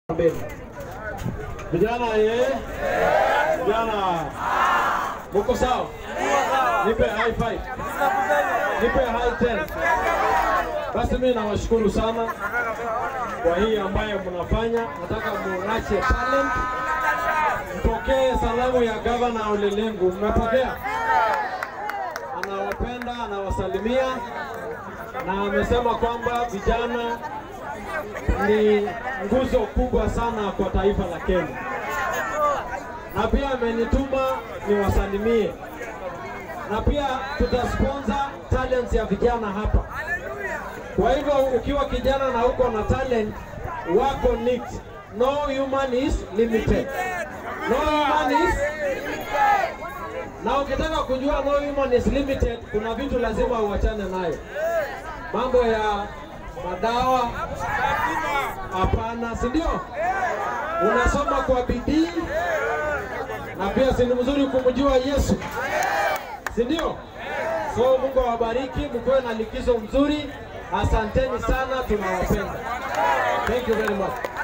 mbele. Vijana ye, vijana muko sawa? Nipe high five, nipe high ten. Basi mimi nawashukuru sana kwa hii ambayo mnafanya. Nataka muache talent, mpokee salamu ya gavana Ole Lenku. Mmepokea? Anawapenda, anawasalimia na amesema kwamba vijana ni nguzo kubwa sana kwa taifa la Kenya, na pia amenituma niwasalimie, na pia tutasponsor talents ya vijana hapa. Kwa hivyo ukiwa kijana na uko na talent wako nicked. No human is limited. No human is na ukitaka kujua no human is limited, kuna vitu lazima uachane nayo, mambo ya madawa hapana, si ndio? Unasoma kwa bidii na pia si ni mzuri kumjua Yesu, si ndio? So Mungu awabariki, mkuwe na likizo mzuri. Asanteni sana, tunawapenda. Thank you very much.